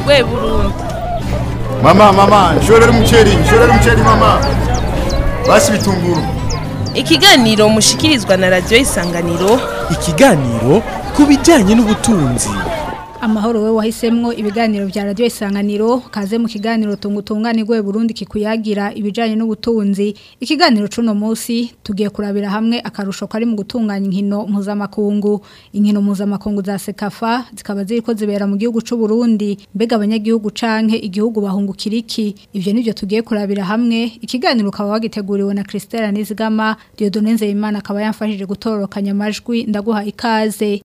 utunganirwe burundu mama mama nshorera umuceri nshorera umuceri mama basi bitunguru ikiganiro mushikirizwa na radiyo isanganiro ikiganiro ku bijyanye n'ubutunzi amahoro we wahisemwo ibiganiro vya radio isanganiro kaze mu kiganiro tungutunganirwe Burundi kikuyagira ibijanye n'ubutunzi ikiganiro cuno munsi tugiye kurabira hamwe akarusho kari mu gutunganya inkino mpuzamakungu inkino mpuzamakungu za Sekafa zikaba ziriko zibera mu gihugu c'u Burundi mbega abanyagihugu canke igihugu bahungukira iki ivyo nivyo tugiye kurabira hamwe ikiganiro ukaba wagiteguriwe na Christelle Nizigama Dieudonne Nzeyimana akaba yamfashije gutororokanya amajwi ndaguha ikaze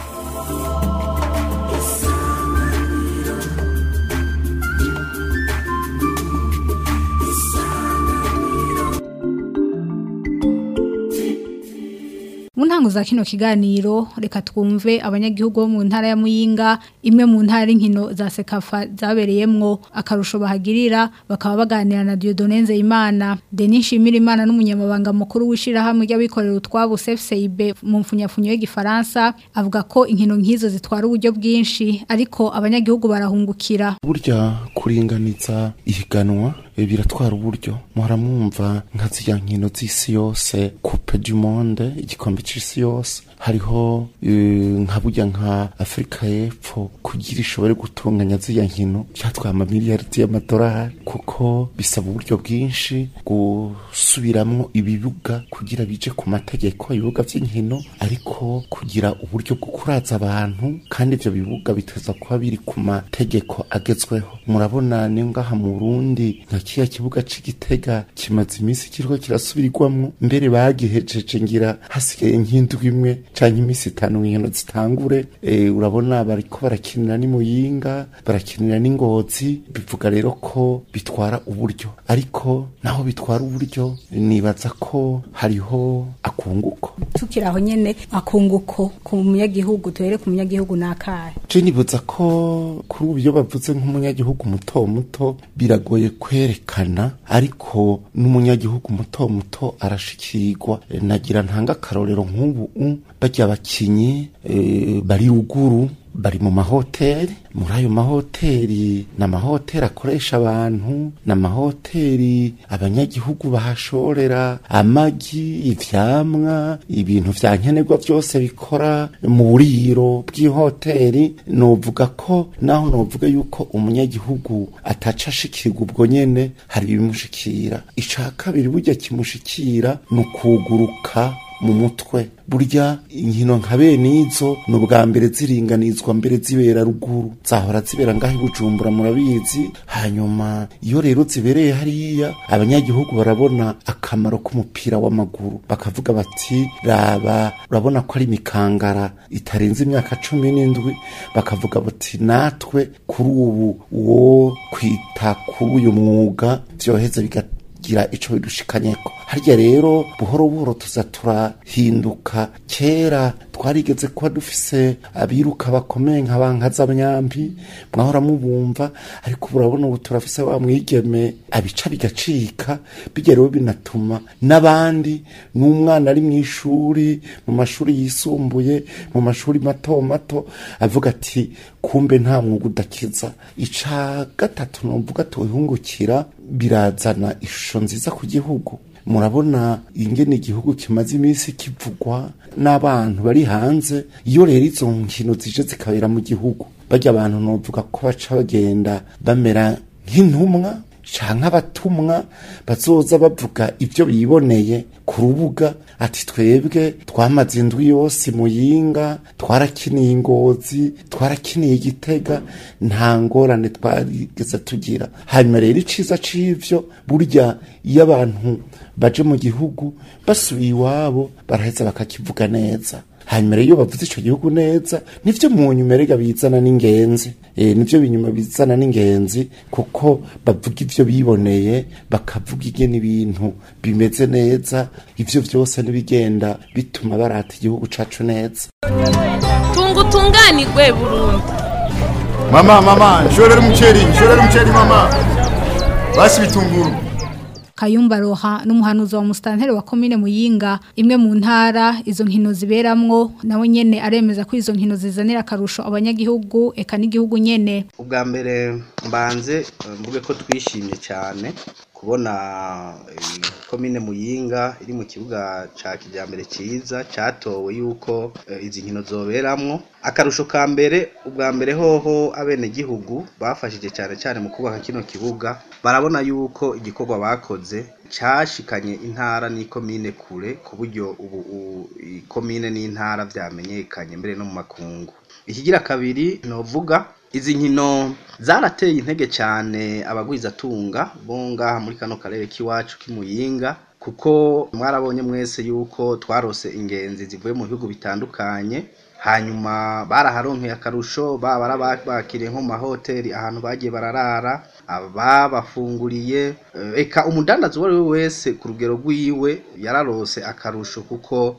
mu ntango za kino kiganiro reka twumve abanyagihugu bo mu ntara ya muyinga imwe mu ntara inkino za sekafa zabereyemwo akarusho bahagirira bakaba baganira na Dieudonne Nzeyimana Denis Shimirimana n'umunyamabanga mukuru w'ishirahamwe ry'abikorera utwabo CFCIB mu mfunyafunyo y'igifaransa avuga ko inkino nk'izo zitwara uburyo bwinshi ariko abanyagihugu barahungukira burya kuringaniza ihiganwa eh, biratwara uburyo muhora mwumva nka zirya nkino z'isi yose coupe du monde igikombe c'isi yose hariho eh, nka burya nka afurika y'epfo kugira ishobore gutunganya zirya nkino cyatwaye amamiliyaridi y'amadolari kuko bisaba uburyo bwinshi gusubiramwo ibibuga kugira bije ku mategeko ibibuga vy'inkino ariko kugira uburyo bwo kuraza abantu kandi ivyo bibuga biteza kuba biri ku mategeko agezweho murabona ni ngaha mu Burundi nka kiya kibuga c'igitega kimaze iminsi kiriko kirasubirirwamwo mbere bagihejeje ngira hasigaye nk'indwi imwe canke iminsi itanu inkino zitangure e, urabona bariko barakinira ni muyinga barakinira n'ingozi bivuga rero ko bitwara uburyo ariko naho bitwara uburyo nibaza ko hariho akunguko tukiri aho nyene akunguko ku munyagihugu tuhere ku munyagihugu nakahe je nibuza ko kuri ubu iyo bavuze nk'umunyagihugu muto muto biragoye kwerekana ariko n'umunyagihugu muto muto arashikirwa E, nagira ntanga akarorero nk'ubu u, barya abakinyi e, bari ruguru bari mu mahoteli muri ayo mahoteli ni amahoteli akoresha abantu ni amahoteli abanyagihugu bahashorera amagi ivyamwa ibintu vya nkenerwa vyose bikora mu buriro bw'ihoteli novuga ko naho novuga yuko umunyagihugu ataca ashikirwa ubwo nyene hari ibimushikira ica kabiri burya kimushikira ni ukuguruka mu mutwe burya inkino nka bene izo ni ubwa mbere ziringanizwa mbere zibera ruguru zahora zibera ngaho i bujumbura murabizi hanyuma iyo rero zibereye hariya abanyagihugu barabona akamaro k'umupira w'amaguru bakavuga bati raba urabona ko ari imikangara itarenze imyaka cumi n'indwi bakavuga bati natwe kuri ubu wo kwita kuri uyu mwuga vyoheza bigat gira ico bidushikanyeko harya rero buhoro buhoro tuza turahinduka kera twarigeze kuba dufise abiruka bakomeye nka bankazamyambi mwahora mubumva ariko ubu urabona ubu turafise wa mwigeme abica bigacika bijya rero binatuma n'abandi n'umwana ari mu ishuri mu mashuri yisumbuye mu mashuri mato mato avuga ati kumbe nta mwuga udakiza ica gatatu novuga tuhungukira birazana ishusho nziza ku gihugu murabona ingene igihugu kimaze iminsi kivugwa n'abantu bari hanze iyo rero izo nkino zije zikabera mu gihugu barya abantu novuga ko baca bagenda bamera nk'intumwa canke abatumwa bazoza bavuga ivyo biboneye ku rubuga ati twebwe twamaze indwi yose muyinga twarakiniye ingozi twarakiniye igitega nta ngorane twarigeze tugira hanyuma rero iciza c'ivyo burya iyo abantu baje mu gihugu basubiye iwabo baraheza bakakivuga neza hanyuma rero iyo bavuze ico gihugu neza nivyo mu nyuma erega bizana n'ingenzi e, nivyo binyuma bizana n'ingenzi kuko bavuga ivyo biboneye bakavuga ingene ibintu bimeze neza ivyo vyose n'ibigenda bituma barata igihugu cacu neza tunga utunganirwe burundu mama mama nshorera umuceri nshorera umuceri mama basi bitunguru Kayumba Roha n'umuhanuzi wa Mustanteri wa commune Muyinga imwe mu ntara izo nkino ziberamwo nawe nyene aremeza ko izo nkino zizanira akarusho abanyagihugu eka n'igihugu nyene ubwa mbere mbanze eh, mvuge ko twishimye cyane kubona eh, komine muyinga iri mu kibuga ca kijambere ciza catowe yuko eh, izi nkino zoberamwo akarusho ka mbere ubwa mbere hoho abenegihugu bafashije cyane cyane mu kubaka kino kibuga barabona yuko igikorwa bakoze cashikanye intara n'ikomine kure ku buryo ubu u- ikomine n'intara vyamenyekanye mbere no mu makungu ikigira kabiri novuga izi nkino zarateye intege cyane abagwizatunga bo ngaha muri kano karere k'iwacu k'imuyinga kuko mwarabonye mwese yuko twarose ingenzi zivuye mu bihugu bitandukanye hanyuma baraharonkeye akarusho baba bakiriye nko mu mahoteli ahantu bagiye bararara ababafunguriye eh, eka umudandazi uwo ari we wese ku rugero rwiwe yararose akarusho kuko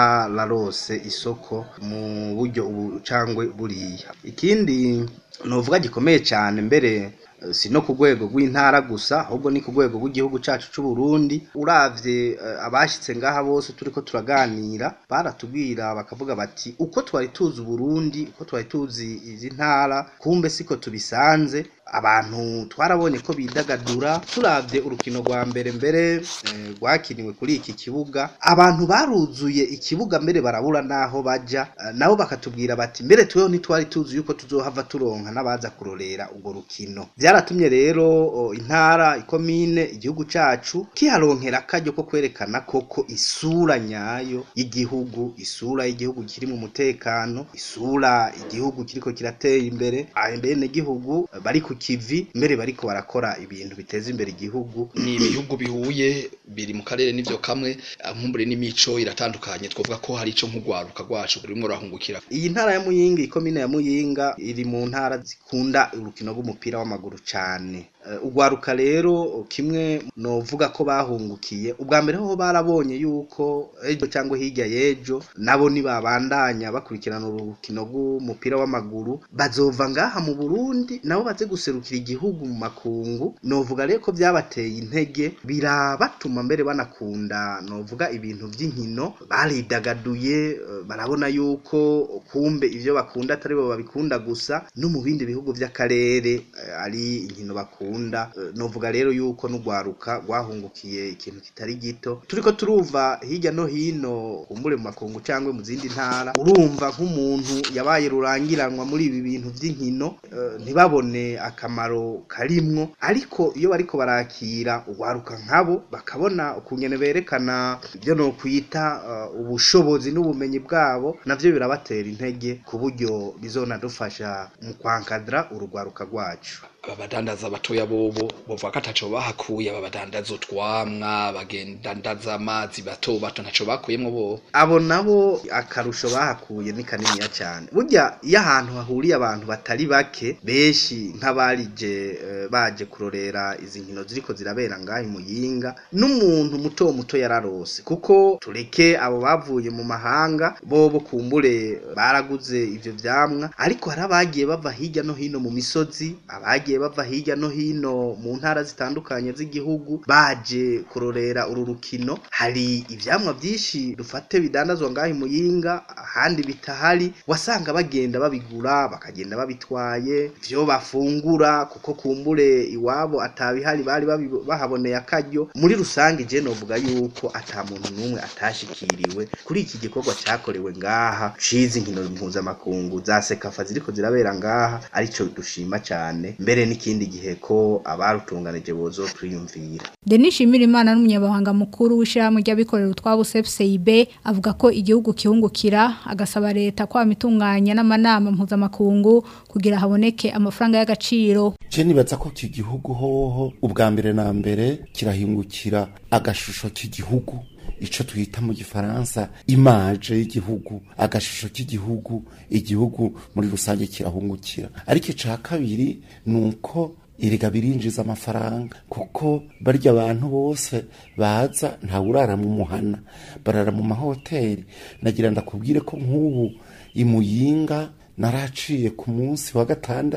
bararose isoko mu buryo ubu cangwe buriya ikindi novuga gikomeye cyane mbere eh, si no ku rwego rw'intara gusa ahubwo ni ku rwego rw'igihugu cacu c'u Burundi uravye eh, abashitse ngaha bose turiko turaganira baratubwira bakavuga bati uko twari tuzi Burundi uko twari tuzi izi ntara kumbe siko tubisanze abantu twarabonye ko bidagadura turavye urukino rwa mbere mbere eh, rwakiniwe kuri iki kibuga abantu baruzuye ikibuga mbere barabura naho baja eh, nabo bakatubwira bati mbere tweho ntitwari tuzi yuko tuzohava turonka n'abaza kurorera urwo rukino vyaratumye rero o, intara ikomine igihugu cacu kiharonkera akaryo ko kwerekana koko isura nyayo y'igihugu isura y'igihugu kiri mu mutekano isura igihugu kiriko kiratera imbere abene gihugu bari ku kivi mbere bariko barakora ibintu biteza imbere igihugu ni ibihugu bihuye biri mu karere n'ivyo kamwe nkumbure n'imico iratandukanye twovuga ko hari ico nk'ugwaruka rwacu rurimwo rurahungukira iyi ntara ya muyinga ikomine ya muyinga iri mu ntara zikunda urukino rw'umupira w'amaguru cane Eh, ugwaruka rero kimwe novuga ko bahungukiye ubwa mbere ho barabonye yuko ejo cyangwa hirya y'ejo nabo nibabandanya bakurikirana urukino rw'umupira w'amaguru bazova ngaha mu Burundi nabo baze guserukira igihugu mu makungu novuga rero ko byabateye intege birabatuma mbere banakunda novuga ibintu by'inkino baridagaduye eh, barabona yuko kumbe ivyo bakunda atari bo babikunda gusa no mu bindi bihugu by'akarere eh, ari inkino bakunda Eh, novuga rero yuko n'ugwaruka rwahungukiye ikintu kitari gito turiko turumva hirya no hino kumbure mu makungu cyangwa mu zindi ntara urumva nk'umuntu yabaye rurangiranwa muri ibi bintu by'inkino eh, ntibabone akamaro karimwo ariko iyo bariko barakira ugwaruka nkabo bakabona ukungene berekana ibyo no kwita eh, ubushobozi n'ubumenyi bwabo navyo birabatera intege ku buryo bizonadufasha mu kwankadra urugwaruka rwacu aba badandaza batoya bobo bovuga ko ataco bahakuye aba badandaza utwamwa bagendandaza amazi bato bato ntaco bakuyemwo bo abo nabo akarusho bahakuye ni kaniniya cyane burya iyo ahantu hahuriye abantu batari bake benshi nk'abarije eh, baje kurorera izi nkino ziriko zirabera ngaho muyinga n'umuntu muto muto yararose kuko tureke abo bavuye mu mahanga bobo kumbure baraguze ivyo vyamwa ariko hari abagiye bava hirya no hino mu misozi abagiye bava hirya no hino mu ntara zitandukanye z'igihugu baje kurorera uru rukino hari ivyamwa vyinshi dufate bidandazwa ngaho muyinga ahandi bitahari wasanga bagenda babigura bakagenda babitwaye vyo bafungura kuko kumbure iwabo atabihari bari babi- bahaboneye akaryo muri rusange je novuga yuko ata muntu n'umwe atashikiriwe kuri iki gikorwa cakorewe ngaha cizi nkino mpuzamakungu za sekafa ziriko zirabera ngaha arico dushima cane mbere n'ikindi gihe ko abarutunganije bozotwiyumvira Denis Shimirimana n'umunyabahanga mukuru w'ishyirahamwe ry'abikorera utwabo CFCIB avuga ko igihugu kihungukira agasaba leta kwama itunganya n'amanama mpuzamakungu kugira haboneke amafaranga y'agaciro je nibaza ko iki gihugu hoho ubwa mbere na mbere kirahingukira agashusho k'igihugu ico twita mu gifaransa image y'igihugu agashusho k'igihugu igihugu muri rusange kirahungukira ariko ica kabiri nuko erega birinjiza amafaranga kuko barya abantu bose baza ntawurara mu muhana barara mu mahoteli nagira ndakubwire ko nk'ubu imuyinga naraciye ku munsi wa gatandatu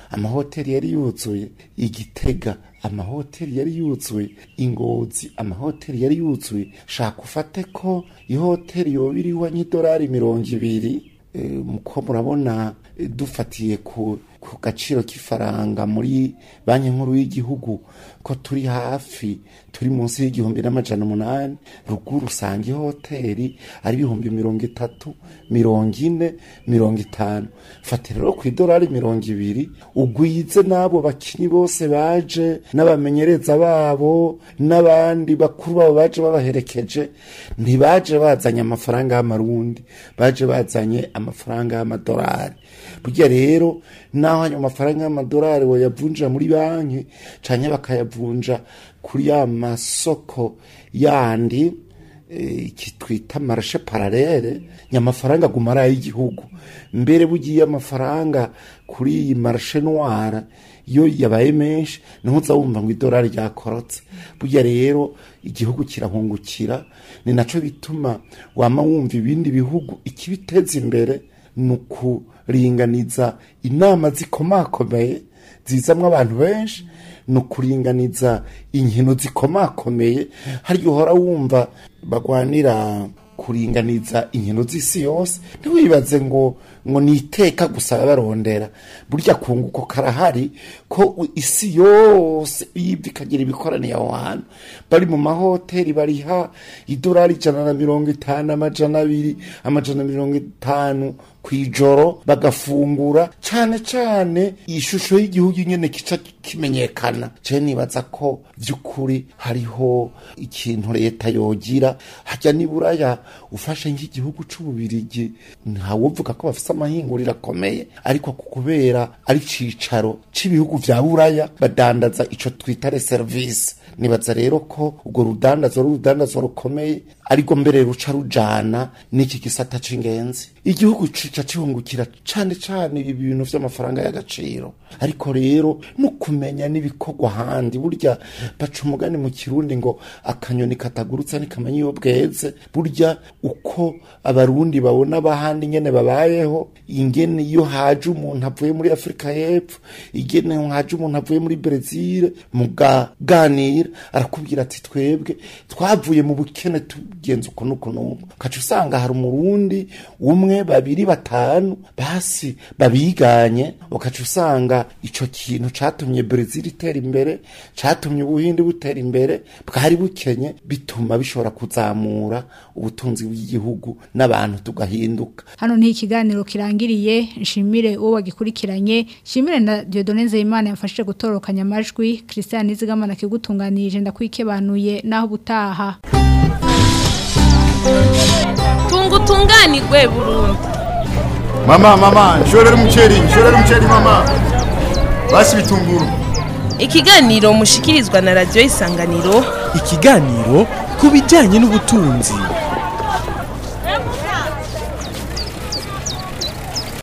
amahoteli yari yuzuye igitega amahoteli yari yuzuye ingozi amahoteli yari yuzuye shaka ufate ko ihoteli yoba iriho nk'idolari mirongo ibiri Eh, muko murabona eh, dufatiye ku ku gaciro k'ifaranga muri banki nkuru y'igihugu ko turi hafi turi munsi y'igihumbi n'amajana umunani ruguru usanga ihoteli ari ibihumbi mirongo itatu mirongo ine mirongo itanu fata rero ku idolari mirongo ibiri ugwize n'abo bakinyi bose baje n'abamenyereza babo n'abandi bakuru babo baje babaherekeje ntibaje bazanye amafaranga y'amarundi baje bazanye amafaranga y'amadolari burya rero naho ayo mafaranga y'amadolari bayavunjira muri banki canke bakayavunja kuri ya masoko yandi eh, iki twita marashe paralele nyamafaranga aguma ari ay'igihugu mbere bugiye amafaranga kuri iyi marashe noire iyo yabaye menshi niho uza wumva ngo idolari ryakorotse burya rero igihugu kirahungukira ni naco bituma wama wumva ibindi bihugu ikibiteza imbere ni ukuringaniza inama zikomakomeye zizamwo abantu benshi ni ukuringaniza inkino zikomakomeye harya uhora wumva bagwanira kuringaniza inkino z'isi yose ntiwibaze ngo ngo ni iteka gusa barondera burya kunguko karahari ko u- isi yose yibwa ikagira ibikoraniye aho hantu bari mu mahoteli bariha idolari ijana na mirongo itanu amajana abiri amajana mirongo itanu ku ijoro bagafungura cyane cyane ishusho y'igihugu nyine kica kimenyekana je nibaza ko by'ukuri hariho ikintu leta yogira hajya niburaya ufashe nk'igihugu c'ububirigi ntawuvuga ko bafise amahinguriro akomeye ariko ku kubera ari cicaro c'ibihugu vya buraya badandaza ico twita reservice nibaza rero ko urwo rudandazo ari urudandazo rukomeye ariko mbere ruca rujana n'iki gisata c'ingenzi igihugu cica cihungukira cane cane ibi bintu vy'amafaranga y'agaciro ariko rero no kumenya n'ibikorwa handi burya baca umugani mu kirundi ngo akanyoni katagurutse ntikamenya iyo bweze burya uko abarundi babona abahandi nyene babayeho ingene iyo haje umuntu avuye muri afurika y'epfo ingene haje umuntu avuye muri brezil mugaganira arakubwira ati twebwe twavuye mu bukene tugenza uku n'uku n'uku ukaca usanga hari umurundi umwe babiri batanu basi babiganye ukaca usanga ico kintu catumye brezil itera imbere catumye ubuhindi butera imbere bwari bukenye bituma bishobora kuzamura ubutunzi bw'igihugu n'abantu tugahinduka hano ni ikiganiro kirangiriye nshimire uwo wagikurikiranye nshimire na Dieudonne Nzeyimana yamfashije gutorokanya amajwi Christian Nizigamana kigutunganirije ndakwikebanuye naho butaha tunga utunganirwe burundu mama mama nshorera umuceri nshorera umuceri mama basi bitunguru ikiganiro mushikirizwa na radiyo isanganiro ikiganiro ku bijyanye n'ubutunzi